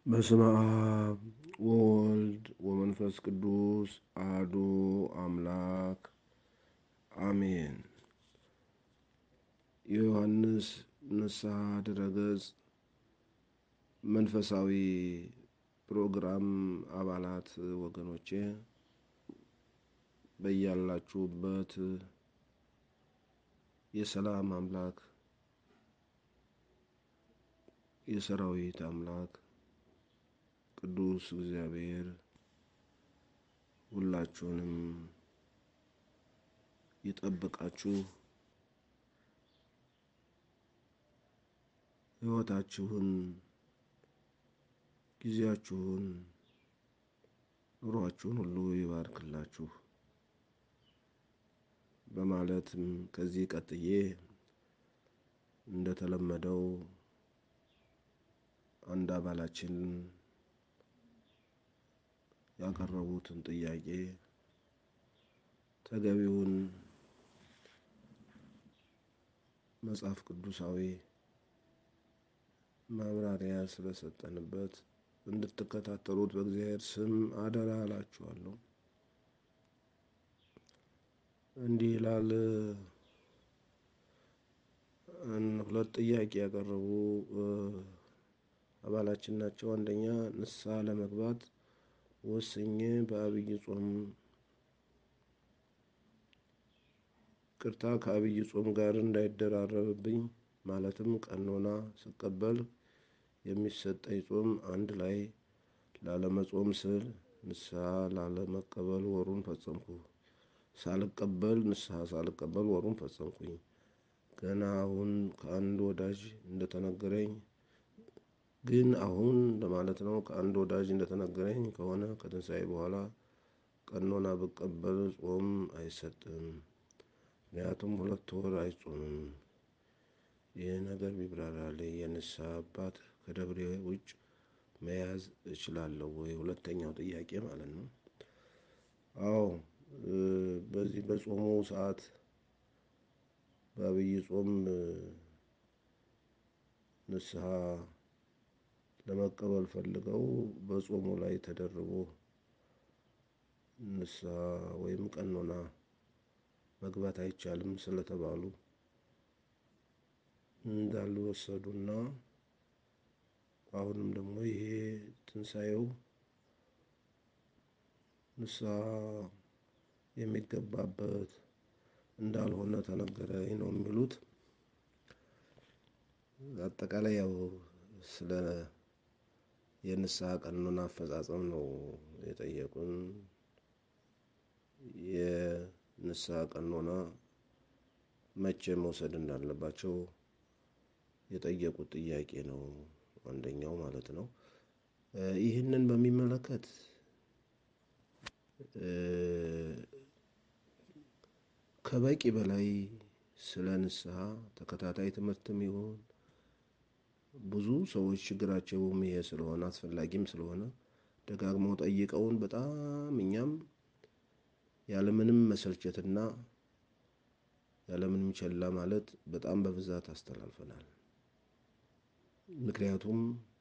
በስመ አብ ወወልድ ወመንፈስ ቅዱስ አሐዱ አምላክ አሜን። የዮሐንስ ንስሐ ድረገጽ መንፈሳዊ ፕሮግራም አባላት ወገኖቼ በያላችሁበት የሰላም አምላክ የሰራዊት አምላክ ቅዱስ እግዚአብሔር ሁላችሁንም ይጠብቃችሁ፣ ሕይወታችሁን፣ ጊዜያችሁን፣ ኑሯችሁን ሁሉ ይባርክላችሁ በማለትም ከዚህ ቀጥዬ እንደተለመደው አንድ አባላችን ያቀረቡትን ጥያቄ ተገቢውን መጽሐፍ ቅዱሳዊ ማብራሪያ ስለሰጠንበት እንድትከታተሉት በእግዚአብሔር ስም አደራ እላችኋለሁ። እንዲህ ይላል። ሁለት ጥያቄ ያቀረቡ አባላችን ናቸው። አንደኛ ንስሐ ለመግባት ወስኜ በአብይ ጾም ቅርታ ከአብይ ጾም ጋር እንዳይደራረብብኝ ማለትም ቀኖና ስቀበል የሚሰጠኝ ጾም አንድ ላይ ላለመጾም ስል ንስሐ ላለመቀበል ወሩን ፈጸምኩ። ሳልቀበል ንስሐ ሳልቀበል ወሩን ፈጸምኩኝ። ገና አሁን ከአንድ ወዳጅ እንደተነገረኝ ግን አሁን ለማለት ነው። ከአንድ ወዳጅ እንደተነገረኝ ከሆነ ከትንሣኤ በኋላ ቀኖና ብቀበል ጾም አይሰጥም። ምክንያቱም ሁለት ወር አይጾምም። ይህ ነገር ቢብራራልኝ የንስሐ አባት ከደብሬ ውጭ መያዝ እችላለሁ ወይ? ሁለተኛው ጥያቄ ማለት ነው። አዎ በዚህ በጾሙ ሰዓት በአብይ ጾም ንስሐ ለመቀበል ፈልገው በጾሙ ላይ ተደርቦ ንስሐ ወይም ቀኖና መግባት አይቻልም ስለተባሉ እንዳልወሰዱና አሁንም ደግሞ ይሄ ትንሣኤው ንስሐ የሚገባበት እንዳልሆነ ተነገረኝ ነው የሚሉት። አጠቃላይ ያው ስለ የንስሐ ቀኖና አፈጻጸም ነው የጠየቁን። የንስሐ ቀኖና መቼ መውሰድ እንዳለባቸው የጠየቁት ጥያቄ ነው አንደኛው ማለት ነው። ይህንን በሚመለከት ከበቂ በላይ ስለ ንስሐ ተከታታይ ትምህርትም ይሁን ብዙ ሰዎች ችግራቸውም ይሄ ስለሆነ አስፈላጊም ስለሆነ ደጋግመው ጠይቀውን በጣም እኛም ያለምንም መሰልቸትና ያለምንም ቸላ ማለት በጣም በብዛት አስተላልፈናል። ምክንያቱም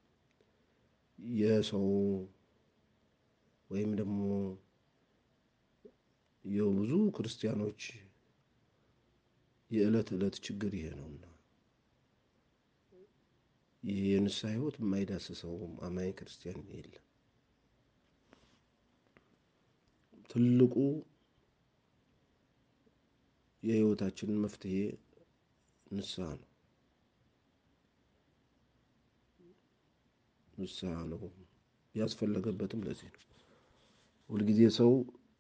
የሰው ወይም ደግሞ የብዙ ክርስቲያኖች የዕለት ዕለት ችግር ይሄ ነውና ይህ የንስሐ ሕይወት የማይዳስሰው አማኝ ክርስቲያን የለም። ትልቁ የሕይወታችን መፍትሄ ንስሐ ነው። ንስሐ ነው ያስፈለገበትም ለዚህ ነው። ሁልጊዜ ሰው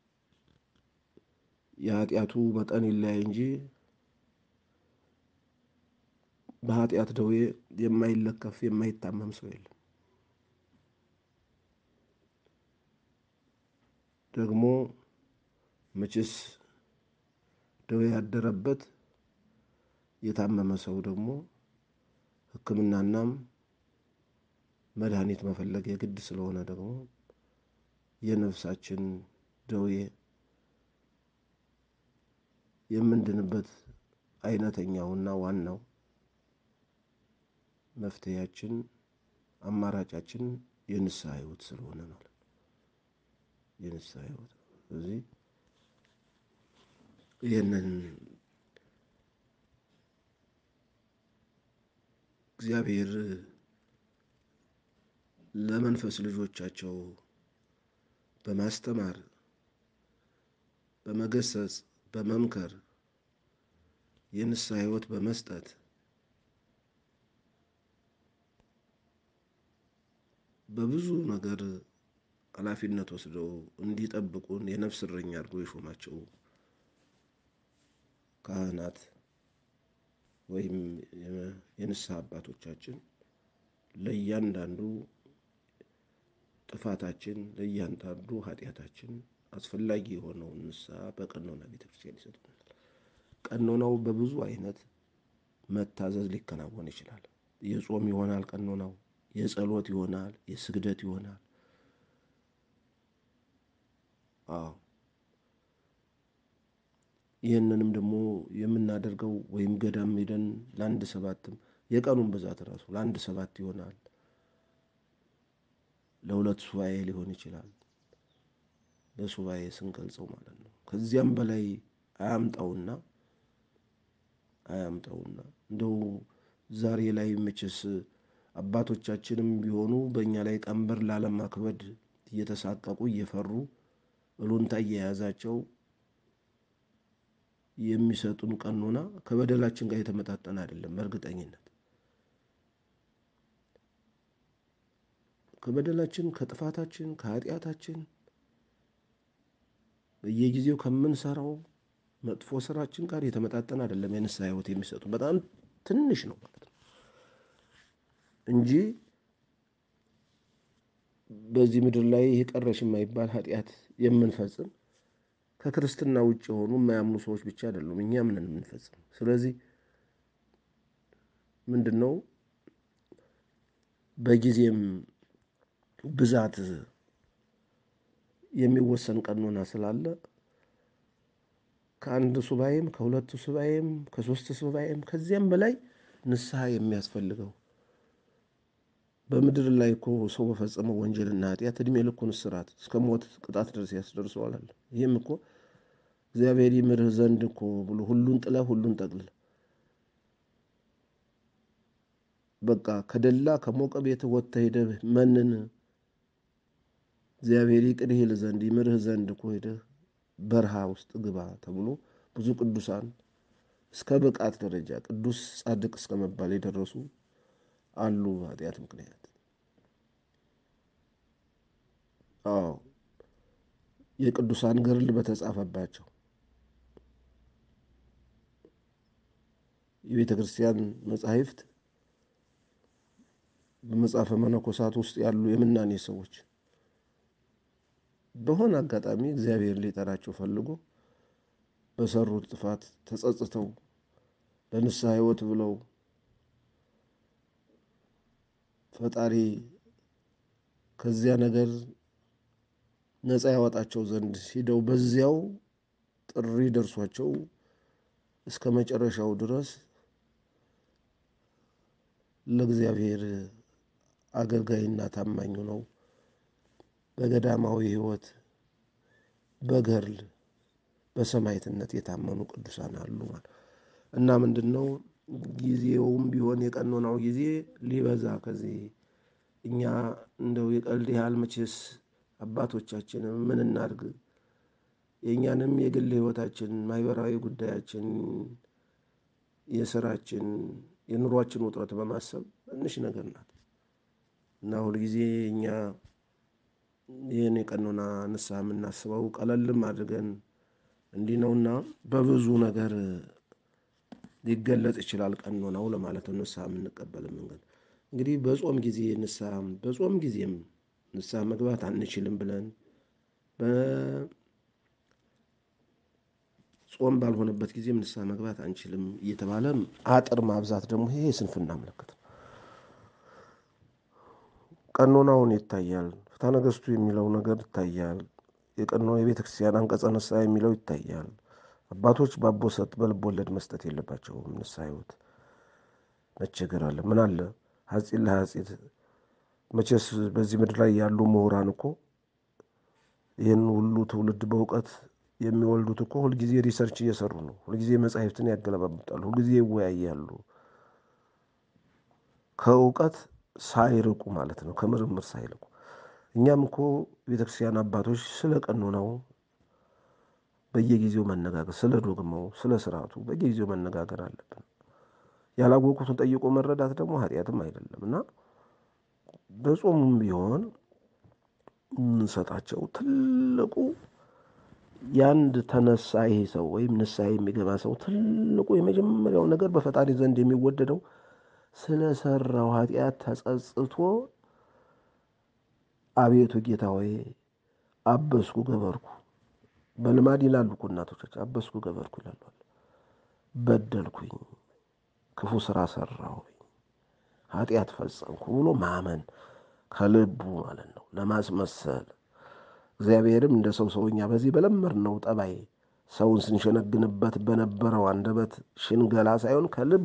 የኃጢአቱ መጠን ይለያይ እንጂ በኃጢአት ደዌ የማይለከፍ የማይታመም ሰው የለም። ደግሞ መቼስ ደዌ ያደረበት የታመመ ሰው ደግሞ ሕክምናናም መድኃኒት መፈለግ የግድ ስለሆነ ደግሞ የነፍሳችን ደዌ የምንድንበት አይነተኛውና ዋናው መፍትሄያችን አማራጫችን የንስሐ ሕይወት ስለሆነ ማለት ነው። የንስሐ ሕይወት ስለዚህ ይህንን እግዚአብሔር ለመንፈስ ልጆቻቸው በማስተማር በመገሰጽ በመምከር የንስሐ ሕይወት በመስጠት በብዙ ነገር ኃላፊነት ወስደው እንዲጠብቁን የነፍስ እረኛ አድርጎ የሾማቸው ካህናት ወይም የንስሐ አባቶቻችን ለእያንዳንዱ ጥፋታችን ለእያንዳንዱ ኃጢአታችን አስፈላጊ የሆነውን ንስሐ በቀኖና ቤተክርስቲያን ይሰጡናል። ቀኖናው በብዙ አይነት መታዘዝ ሊከናወን ይችላል። የጾም ይሆናል ቀኖናው፣ የጸሎት ይሆናል፣ የስግደት ይሆናል። አዎ ይህንንም ደግሞ የምናደርገው ወይም ገዳም ሄደን ለአንድ ሰባትም የቀኑን ብዛት ራሱ ለአንድ ሰባት ይሆናል፣ ለሁለት ሱባኤ ሊሆን ይችላል። በሱባኤ ስንገልጸው ማለት ነው። ከዚያም በላይ አያምጣውና አያምጣውና እንደው ዛሬ ላይ መቼስ አባቶቻችንም ቢሆኑ በእኛ ላይ ቀንበር ላለማክበድ እየተሳቀቁ እየፈሩ እሉንታ እየያዛቸው የሚሰጡን ቀኖና ከበደላችን ጋር የተመጣጠነ አይደለም። በእርግጠኝነት ከበደላችን፣ ከጥፋታችን፣ ከኃጢአታችን በየጊዜው ከምንሰራው መጥፎ ስራችን ጋር የተመጣጠነ አይደለም። የንስሐ ሕይወት የሚሰጡ በጣም ትንሽ ነው ማለት ነው እንጂ በዚህ ምድር ላይ ይህ ቀረሽ የማይባል ኃጢአት የምንፈጽም ከክርስትና ውጭ የሆኑ የማያምኑ ሰዎች ብቻ አይደሉም፣ እኛም ነን የምንፈጽም። ስለዚህ ምንድን ነው በጊዜም ብዛት የሚወሰን ቀኖና ስላለ ከአንድ ሱባኤም ከሁለቱ ሱባኤም ከሶስት ሱባኤም ከዚያም በላይ ንስሐ የሚያስፈልገው በምድር ላይ እኮ ሰው በፈጸመው ወንጀልና ኃጢአት እድሜ ልኩን እስራት እስከ ሞት ቅጣት ድረስ ያስደርሰዋል። ይህም እኮ እግዚአብሔር ይምርህ ዘንድ እኮ ብሎ ሁሉን ጥለህ ሁሉን ጠቅልል በቃ ከደላ ከሞቀ ቤት ወጥተህ ሄደህ መንን እግዚአብሔር ይቅር ይል ዘንድ ይምርህ ዘንድ እኮ ሄደህ በረሃ ውስጥ ግባ ተብሎ ብዙ ቅዱሳን እስከ ብቃት ደረጃ ቅዱስ ጻድቅ እስከ መባል የደረሱ አሉ። ኃጢአት ምክንያት አዎ የቅዱሳን ገድል በተጻፈባቸው የቤተ ክርስቲያን መጻሕፍት በመጽሐፈ መነኮሳት ውስጥ ያሉ የምናኔ ሰዎች በሆነ አጋጣሚ እግዚአብሔር ሊጠራቸው ፈልጎ በሰሩት ጥፋት ተጸጽተው ለንስሐ ሕይወት ብለው ፈጣሪ ከዚያ ነገር ነፃ ያወጣቸው ዘንድ ሂደው በዚያው ጥሪ ደርሷቸው እስከ መጨረሻው ድረስ ለእግዚአብሔር አገልጋይና ታማኝ ነው በገዳማዊ ሕይወት በገርል በሰማዕትነት የታመኑ ቅዱሳን አሉ ማለት እና ምንድን ነው ጊዜውም ቢሆን የቀኖናው ጊዜ ሊበዛ ከዚህ እኛ እንደው የቀልድ ያህል መቼስ አባቶቻችንም ምን እናድርግ የእኛንም የግል ሕይወታችን ማህበራዊ ጉዳያችን የስራችን የኑሯችን ውጥረት በማሰብ ትንሽ ነገር ናት እና ሁልጊዜ እኛ ይህን የቀኖና ንስሐ የምናስበው ቀለልም አድርገን እንዲህ ነውና በብዙ ነገር ሊገለጽ ይችላል ቀኖናው ለማለት ነው። ንስሐ የምንቀበል መንገድ እንግዲህ በጾም ጊዜ ንስሐ በጾም ጊዜም ንስሐ መግባት አንችልም ብለን ጾም ባልሆነበት ጊዜም ንስሐ መግባት አንችልም እየተባለ አጥር ማብዛት ደግሞ ይሄ የስንፍና ምልክት ነው። ቀኖናውን ይታያል። ፍትሐ ነገሥቱ የሚለው ነገር ይታያል። የቀኖ የቤተ ክርስቲያን አንቀጸ ንስሐ የሚለው ይታያል። አባቶች በአቦ ሰጥ በልብ ወለድ መስጠት የለባቸውም። ንስሐ ሕይወት መቸገር አለ ምን አለ ሐጺን ለሐጺት መቼስ በዚህ ምድር ላይ ያሉ ምሁራን እኮ ይህን ሁሉ ትውልድ በእውቀት የሚወልዱት እኮ ሁልጊዜ ሪሰርች እየሰሩ ነው። ሁልጊዜ መጻሕፍትን ያገለባብጣሉ። ሁልጊዜ ይወያያሉ። ከእውቀት ሳይርቁ ማለት ነው፣ ከምርምር ሳይርቁ። እኛም እኮ ቤተክርስቲያን አባቶች ስለ ቀኖናው በየጊዜው መነጋገር፣ ስለ ዶግማው፣ ስለ ስርዓቱ በየጊዜው መነጋገር አለብን። ያላወቁትን ጠይቆ መረዳት ደግሞ ኃጢአትም አይደለም እና በጾሙም ቢሆን የምንሰጣቸው ትልቁ የአንድ ተነሳሂ ሰው ወይም ንስሐ የሚገባ ሰው ትልቁ የመጀመሪያው ነገር በፈጣሪ ዘንድ የሚወደደው ስለሰራው ኃጢአት ተጸጽቶ አቤቱ ጌታ ሆይ አበስኩ ገበርኩ፣ በልማድ ይላሉ እኮ እናቶቻችን፣ አበስኩ ገበርኩ ይላሉ። በደልኩኝ፣ ክፉ ስራ ሰራሁኝ፣ ኃጢአት ፈጸምኩ ብሎ ማመን ከልቡ ማለት ነው። ለማስመሰል እግዚአብሔርም እንደ ሰው ሰውኛ በዚህ በለመድነው ጠባይ ሰውን ስንሸነግንበት በነበረው አንደበት ሽንገላ ሳይሆን ከልብ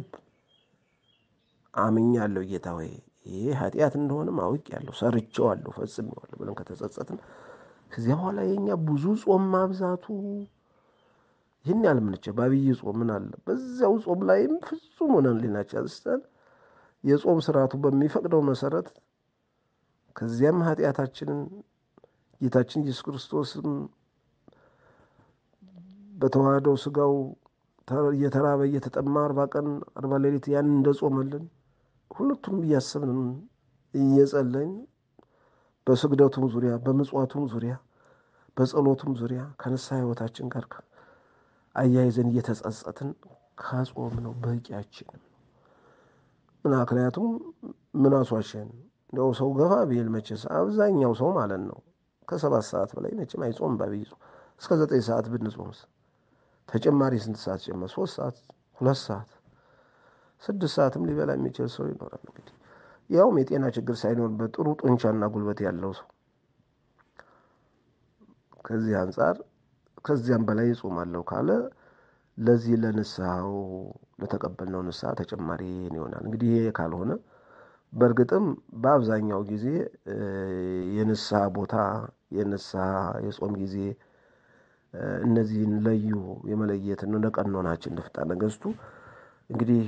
አምኛለሁ ጌታ ሆይ ይህ ኃጢአት እንደሆነም አውቄአለሁ፣ ሰርቼዋለሁ፣ ፈጽሜዋለሁ ብለን ከተጸጸትን ከዚያ በኋላ የኛ ብዙ ጾም ማብዛቱ ይህን ያህል ምንቸ በአብይ ጾም ምን አለ? በዚያው ጾም ላይም ፍጹም ሆነን ሊናችን አንስተን የጾም ስርዓቱ በሚፈቅደው መሰረት ከዚያም ኃጢአታችንን ጌታችን ኢየሱስ ክርስቶስም በተዋህደው ስጋው እየተራበ እየተጠማ አርባ ቀን አርባ ሌሊት ያን እንደጾመልን ሁለቱም እያሰብን እየጸለይን በስግደቱም ዙሪያ በምጽዋቱም ዙሪያ በጸሎቱም ዙሪያ ከንስሐ ሕይወታችን ጋር አያይዘን እየተጸጸትን ከጾም ነው በቂያችንም ምና ምክንያቱም ምን አሷሸን እንዲያው ሰው ገፋ ቢል መቼስ አብዛኛው ሰው ማለት ነው ከሰባት ሰዓት በላይ መቼም አይጾም። በአብይ ጾም እስከ ዘጠኝ ሰዓት ብንጾምስ ተጨማሪ ስንት ሰዓት ጨመር? ሶስት ሰዓት፣ ሁለት ሰዓት፣ ስድስት ሰዓትም ሊበላ የሚችል ሰው ይኖራል። እንግዲህ ያውም የጤና ችግር ሳይኖርበት ጥሩ ጡንቻና ጉልበት ያለው ሰው ከዚህ አንጻር ከዚያም በላይ እጾማለሁ ካለ ለዚህ ለንስሐው ለተቀበልነው ንስሐ ተጨማሪ ይሆናል። እንግዲህ ይሄ ካልሆነ በእርግጥም በአብዛኛው ጊዜ የንስሐ ቦታ የንስሐ የጾም ጊዜ እነዚህን ለዩ የመለየት እንደ ቀኖናችን እንደ ፍትሐ ነገሥቱ እንግዲህ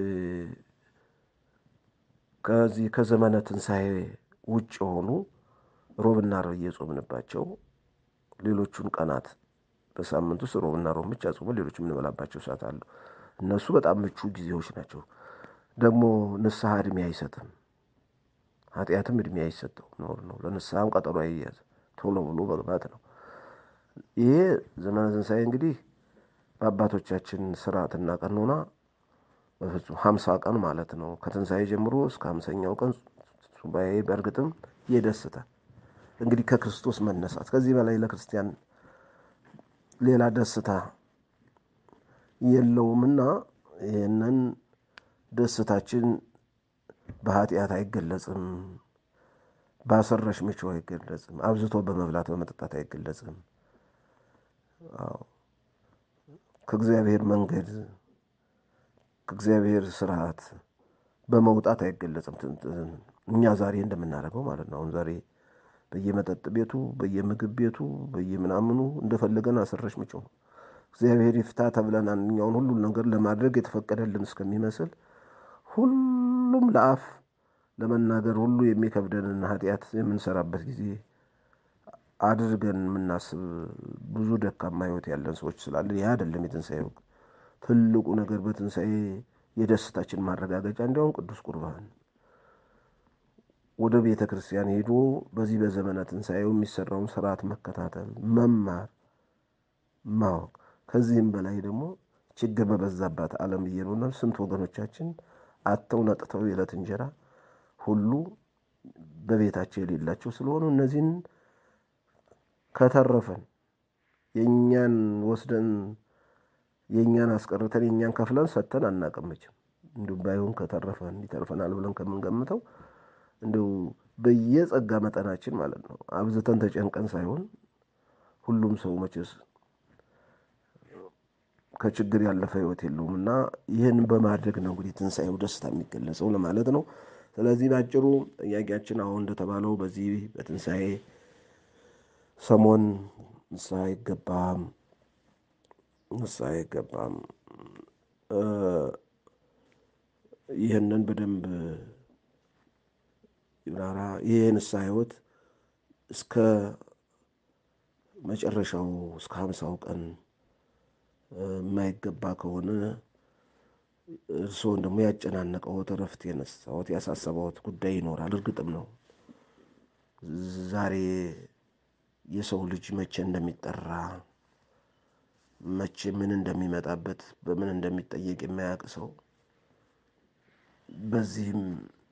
ከዚህ ከዘመነ ትንሣኤ ውጭ የሆኑ ሮብና ዓርብ እየጾምንባቸው ሌሎቹን ቀናት በሳምንት ውስጥ ሮብና ሮብ ብቻ ጾመን ሌሎች የምንበላባቸው ሰዓት አሉ። እነሱ በጣም ምቹ ጊዜዎች ናቸው። ደግሞ ንስሐ እድሜ አይሰጥም። ኃጢአትም እድሜ አይሰጠው ኖር ነው። ለንስሐም ቀጠሮ አይያዝ ቶሎ ብሎ መግባት ነው። ይሄ ዘመነ ትንሣኤ እንግዲህ በአባቶቻችን ስርዓትና ቀኖና በፍጹም ሀምሳ ቀን ማለት ነው። ከትንሣኤ ጀምሮ እስከ ሀምሳኛው ቀን ሱባኤ በእርግጥም የደስታ እንግዲህ ከክርስቶስ መነሳት ከዚህ በላይ ለክርስቲያን ሌላ ደስታ የለውምና ይህንን ደስታችን በኃጢአት አይገለጽም፣ በአሰረሽ ምቾ አይገለጽም፣ አብዝቶ በመብላት በመጠጣት አይገለጽም። ከእግዚአብሔር መንገድ ከእግዚአብሔር ስርዓት በመውጣት አይገለጽም። እኛ ዛሬ እንደምናደርገው ማለት ነው። አሁን ዛሬ በየመጠጥ ቤቱ በየምግብ ቤቱ በየምናምኑ እንደፈለገን አሰረሽ ምጮ እግዚአብሔር ይፍታ ተብለን አንኛውን ሁሉን ነገር ለማድረግ የተፈቀደልን እስከሚመስል ሁሉም ለአፍ ለመናገር ሁሉ የሚከብደንን ኃጢአት የምንሰራበት ጊዜ አድርገን የምናስብ ብዙ ደካማ ሕይወት ያለን ሰዎች ስላለን ይህ አይደለም የትንሣኤ ወቅት። ትልቁ ነገር በትንሣኤ የደስታችን ማረጋገጫ እንዲያውም ቅዱስ ቁርባን ወደ ቤተ ክርስቲያን ሄዶ በዚህ በዘመነ ትንሣኤው የሚሰራውን ስርዓት መከታተል፣ መማር፣ ማወቅ ከዚህም በላይ ደግሞ ችግር በበዛባት ዓለም እየኖርን ስንት ወገኖቻችን አጥተው ነጥተው የዕለት እንጀራ ሁሉ በቤታቸው የሌላቸው ስለሆኑ እነዚህን ከተረፈን የእኛን ወስደን የእኛን አስቀርተን የእኛን ከፍለን ሰጥተን አናቀምችም። እንዲሁ ባይሆን ከተረፈን ይተርፈናል ብለን ከምንገምተው እንዲሁ በየጸጋ መጠናችን ማለት ነው አብዝተን ተጨንቀን ሳይሆን ሁሉም ሰው መቼስ ከችግር ያለፈ ሕይወት የለውም እና ይህን በማድረግ ነው እንግዲህ ትንሣኤው ደስታ የሚገለጸው ለማለት ነው። ስለዚህ ባጭሩ ጥያቄያችን አሁን እንደተባለው በዚህ በትንሣኤ ሰሞን ንስሐ አይገባም፣ ንስሐ አይገባም። ይህንን በደንብ ይብራራ። ይህ የንስሐ ሕይወት እስከ መጨረሻው እስከ ሀምሳው ቀን የማይገባ ከሆነ እርስዎን ደግሞ ያጨናነቀዎት እረፍት የነሳዎት ያሳሰበዎት ጉዳይ ይኖራል። እርግጥም ነው ዛሬ የሰው ልጅ መቼ እንደሚጠራ መቼ ምን እንደሚመጣበት በምን እንደሚጠየቅ የማያውቅ ሰው በዚህም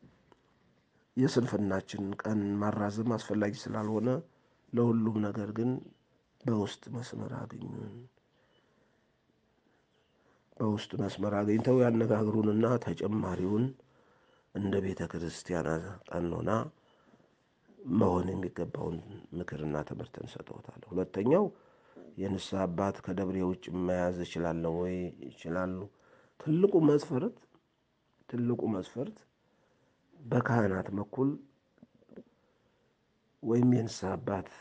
የስንፍናችን ቀን ማራዘም አስፈላጊ ስላልሆነ ለሁሉም ነገር ግን በውስጥ መስመር አግኙን። በውስጥ መስመር አግኝተው ያነጋግሩንና ተጨማሪውን እንደ ቤተ ክርስቲያን ቀኖና መሆን የሚገባውን ምክርና ትምህርት እንሰጠውታል። ሁለተኛው የንስሐ አባት ከደብሬ ውጭ መያዝ እችላለሁ ወይ? ይችላሉ። ትልቁ መስፈርት ትልቁ መስፈርት በካህናት በኩል ወይም የንስሐ አባት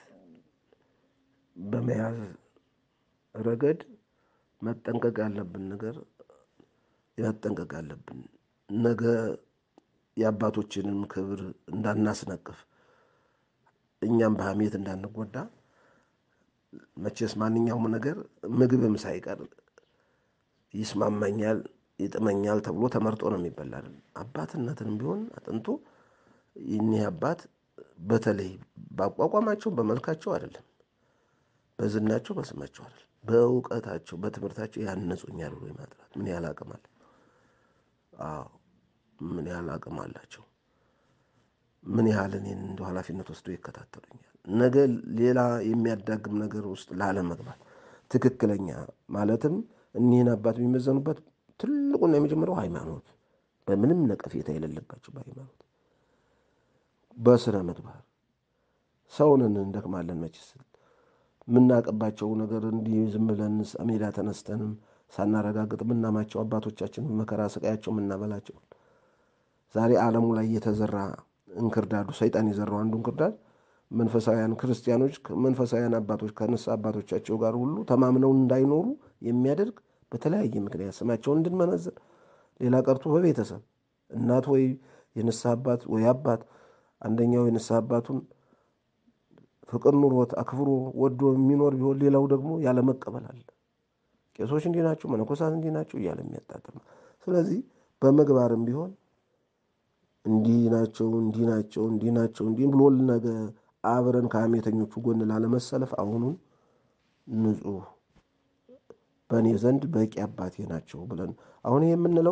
በመያዝ ረገድ መጠንቀቅ ያለብን ነገር መጠንቀቅ ያለብን ነገ የአባቶችንም ክብር እንዳናስነቅፍ እኛም በሐሜት እንዳንጎዳ መቼስ ማንኛውም ነገር ምግብም ሳይቀር ይስማማኛል፣ ይጥመኛል ተብሎ ተመርጦ ነው የሚበላ አይደል? አባትነትንም ቢሆን አጥንቶ ይህኒህ አባት በተለይ በአቋቋማቸው በመልካቸው አይደለም፣ በዝናቸው በስማቸው አይደለም፣ በእውቀታቸው በትምህርታቸው ያነጹኛል ብሎ የማጥራት ምን ያህል አቅም አለ? አዎ ምን ያህል አቅም አላቸው? ምን ያህል እኔን እንደ ኃላፊነት ወስዶ ይከታተሉኛል? ነገ ሌላ የሚያዳግም ነገር ውስጥ ላለመግባት ትክክለኛ ማለትም እኒህን አባት የሚመዘኑበት ትልቁና የመጀመሪያው ሃይማኖት፣ በምንም ነቀፌታ የሌለባቸው በሃይማኖት በስነ ምግባር ሰውንን እንደክማለን መችስ የምናቀባቸው ነገር እንዲህ ዝም ብለን ሜዳ ተነስተንም ሳናረጋግጥ የምናማቸው አባቶቻችን መከራ ስቃያቸው የምናበላቸው ዛሬ ዓለሙ ላይ የተዘራ እንክርዳዱ ሰይጣን የዘራው አንዱ እንክርዳድ መንፈሳውያን ክርስቲያኖች መንፈሳውያን አባቶች ከንስሐ አባቶቻቸው ጋር ሁሉ ተማምነው እንዳይኖሩ የሚያደርግ በተለያየ ምክንያት ስማቸውን እንድንመነዝር ሌላ ቀርቶ በቤተሰብ እናት ወይ የንስሐ አባት ወይ አባት አንደኛው የንስሐ አባቱን ፍቅር ኑሮት አክብሮ ወዶ የሚኖር ቢሆን ሌላው ደግሞ ያለመቀበል አለ። ቄሶች እንዲህ ናቸው፣ መነኮሳት እንዲህ ናቸው እያለ የሚያጣጥም ስለዚህ በምግባርም ቢሆን እንዲህ ናቸው እንዲህ ናቸው እንዲህ ናቸው እንዲህ ብሎ ነገ አብረን ከሐሜተኞቹ ጎን ላለመሰለፍ አሁኑን ንጹሕ በእኔ ዘንድ በቂ አባቴ ናቸው ብለን አሁን ይህ የምንለው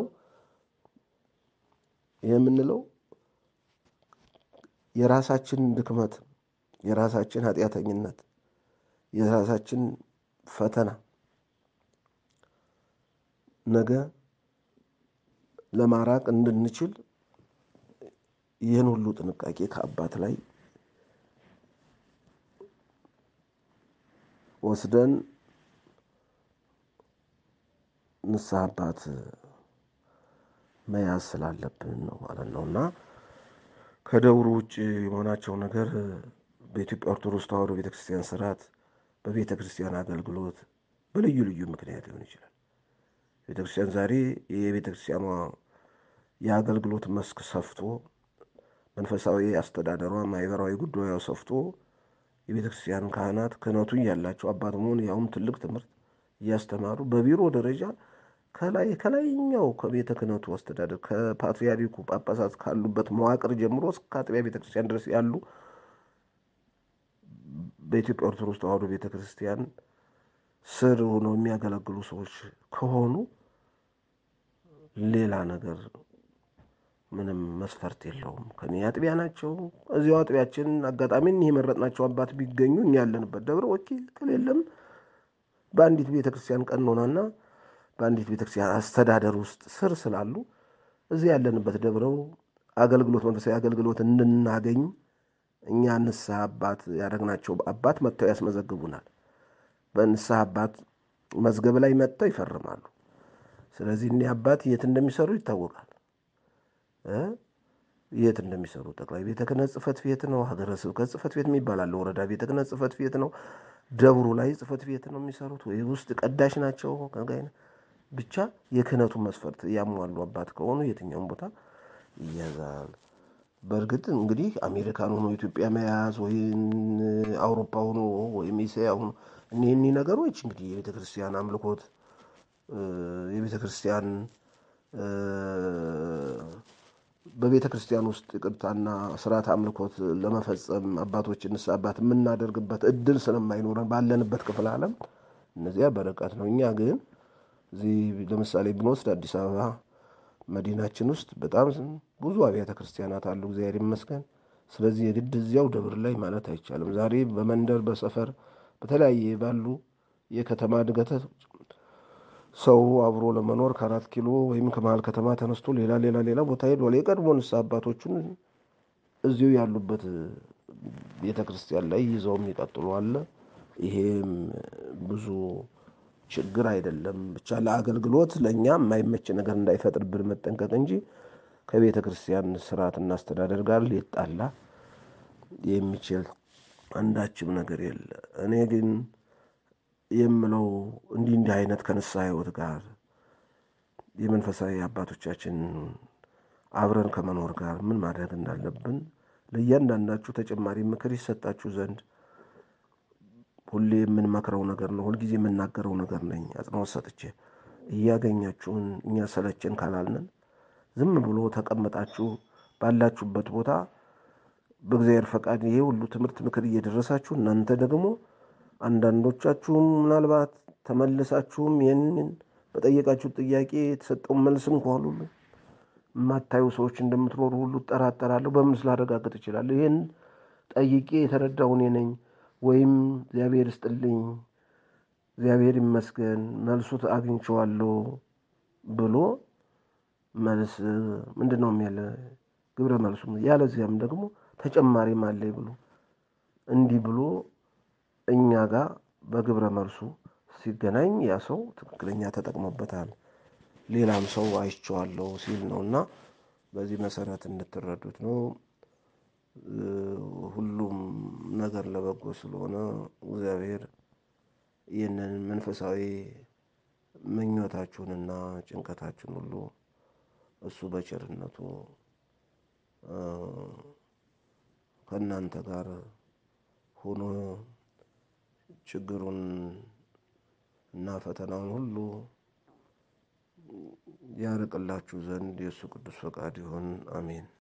ይህ የምንለው የራሳችን ድክመት የራሳችን ኃጢአተኝነት የራሳችን ፈተና ነገ ለማራቅ እንድንችል ይህን ሁሉ ጥንቃቄ ከአባት ላይ ወስደን ንስሐ አባት መያዝ ስላለብን ነው ማለት ነው እና ከደብሩ ውጭ የመሆናቸው ነገር በኢትዮጵያ ኦርቶዶክስ ተዋሕዶ ቤተ ክርስቲያን ስርዓት፣ በቤተ ክርስቲያን አገልግሎት በልዩ ልዩ ምክንያት ሊሆን ይችላል። ቤተ ክርስቲያን ዛሬ የቤተ ክርስቲያኗ የአገልግሎት መስክ ሰፍቶ መንፈሳዊ አስተዳደሯ ማህበራዊ ጉዳዩ ሰፍቶ የቤተ ክርስቲያን ካህናት ክህነቱ እያላቸው አባት መሆን ያውም ትልቅ ትምህርት እያስተማሩ በቢሮ ደረጃ ከላይ ከላይኛው ከቤተ ክህነቱ አስተዳደር ከፓትርያርኩ ጳጳሳት ካሉበት መዋቅር ጀምሮ እስከ አጥቢያ ቤተ ክርስቲያን ድረስ ያሉ በኢትዮጵያ ኦርቶዶክስ ተዋሕዶ ቤተ ክርስቲያን ስር ሆነው የሚያገለግሉ ሰዎች ከሆኑ ሌላ ነገር ምንም መስፈርት የለውም። ከኔ አጥቢያ ናቸው። እዚያው አጥቢያችን አጋጣሚ እኒህ የመረጥናቸው አባት ቢገኙ እኛ ያለንበት ደብረ ወኪል ከሌለም በአንዲት ቤተ ክርስቲያን ቀኖናና በአንዲት ቤተ ክርስቲያን አስተዳደር ውስጥ ስር ስላሉ እዚህ ያለንበት ደብረው አገልግሎት መንፈሳዊ አገልግሎት እንድናገኝ እኛ ንስሐ አባት ያደረግናቸው አባት መጥተው ያስመዘግቡናል። በንስሐ አባት መዝገብ ላይ መጥተው ይፈርማሉ። ስለዚህ እኒህ አባት የት እንደሚሰሩ ይታወቃል። የት እንደሚሰሩ ጠቅላይ ቤተ ክህነት ጽሕፈት ቤት ነው፣ ሀገረ ስብከት ጽሕፈት ቤት የሚባል አለ፣ ወረዳ ቤተ ክህነት ጽሕፈት ቤት ነው፣ ደብሩ ላይ ጽሕፈት ቤት ነው የሚሰሩት ወይ ውስጥ ቀዳሽ ናቸው። ብቻ የክህነቱን መስፈርት ያሟሉ አባት ከሆኑ የትኛውም ቦታ ይያዛል። በእርግጥ እንግዲህ አሜሪካን ሆኖ ኢትዮጵያ መያዝ ወይም አውሮፓ ሆኖ ወይም እስያ ሆኖ እኒህ እኒህ ነገሮች እንግዲህ የቤተ ክርስቲያን አምልኮት የቤተ ክርስቲያን በቤተ ክርስቲያን ውስጥ ይቅርታና ስርዓት አምልኮት ለመፈጸም አባቶች ንስሐ አባት የምናደርግበት እድል ስለማይኖረን ባለንበት ክፍለ ዓለም እነዚያ በርቀት ነው። እኛ ግን እዚህ ለምሳሌ ብንወስድ አዲስ አበባ መዲናችን ውስጥ በጣም ብዙ አብያተ ክርስቲያናት አሉ፣ እግዚአብሔር ይመስገን። ስለዚህ የግድ እዚያው ደብር ላይ ማለት አይቻልም። ዛሬ በመንደር በሰፈር በተለያየ ባሉ የከተማ እድገት ሰው አብሮ ለመኖር ከአራት ኪሎ ወይም ከመሀል ከተማ ተነስቶ ሌላ ሌላ ሌላ ቦታ ሄዷል። የቀድሞ ንስሐ አባቶቹን እዚሁ ያሉበት ቤተ ክርስቲያን ላይ ይዘው የሚቀጥሉ አለ። ይሄም ብዙ ችግር አይደለም። ብቻ ለአገልግሎት ለእኛ የማይመች ነገር እንዳይፈጥርብን መጠንቀቅ እንጂ ከቤተ ክርስቲያን ስርዓትና አስተዳደር ጋር ሊጣላ የሚችል አንዳችም ነገር የለ። እኔ ግን የምለው እንዲህ እንዲህ አይነት ከንስሐ ሕይወት ጋር የመንፈሳዊ አባቶቻችን አብረን ከመኖር ጋር ምን ማድረግ እንዳለብን ለእያንዳንዳችሁ ተጨማሪ ምክር ይሰጣችሁ ዘንድ ሁሌ የምንመክረው ነገር ነው። ሁልጊዜ የምናገረው ነገር ነኝ። አጽንኦት ሰጥቼ እያገኛችሁን እኛ ሰለቸን ካላልንን ዝም ብሎ ተቀምጣችሁ ባላችሁበት ቦታ በእግዚአብሔር ፈቃድ ይሄ ሁሉ ትምህርት ምክር እየደረሳችሁ እናንተ ደግሞ አንዳንዶቻችሁም ምናልባት ተመልሳችሁም ይህንን በጠየቃችሁ ጥያቄ የተሰጠውን መልስ እንኳ ሁሉ የማታዩ ሰዎች እንደምትኖሩ ሁሉ እጠራጠራለሁ። በምን ስላረጋግጥ እችላለሁ? ይህን ጠይቄ የተረዳው እኔ ነኝ ወይም እግዚአብሔር ይስጥልኝ፣ እግዚአብሔር ይመስገን መልሱ አግኝቼዋለሁ ብሎ መልስ ምንድን ነው የሚያለ ግብረ መልሱ ያለዚያም ደግሞ ተጨማሪም አለኝ ብሎ እንዲህ ብሎ እኛ ጋር በግብረ መልሱ ሲገናኝ ያ ሰው ትክክለኛ ተጠቅሞበታል፣ ሌላም ሰው አይቼዋለሁ ሲል ነው እና በዚህ መሰረት እንድትረዱት ነው። ሁሉም ነገር ለበጎ ስለሆነ እግዚአብሔር ይህንን መንፈሳዊ ምኞታችሁንና ጭንቀታችሁን ሁሉ እሱ በቸርነቱ ከእናንተ ጋር ሆኖ ችግሩን እና ፈተናውን ሁሉ ያርቅላችሁ ዘንድ የእሱ ቅዱስ ፈቃድ ይሁን። አሜን።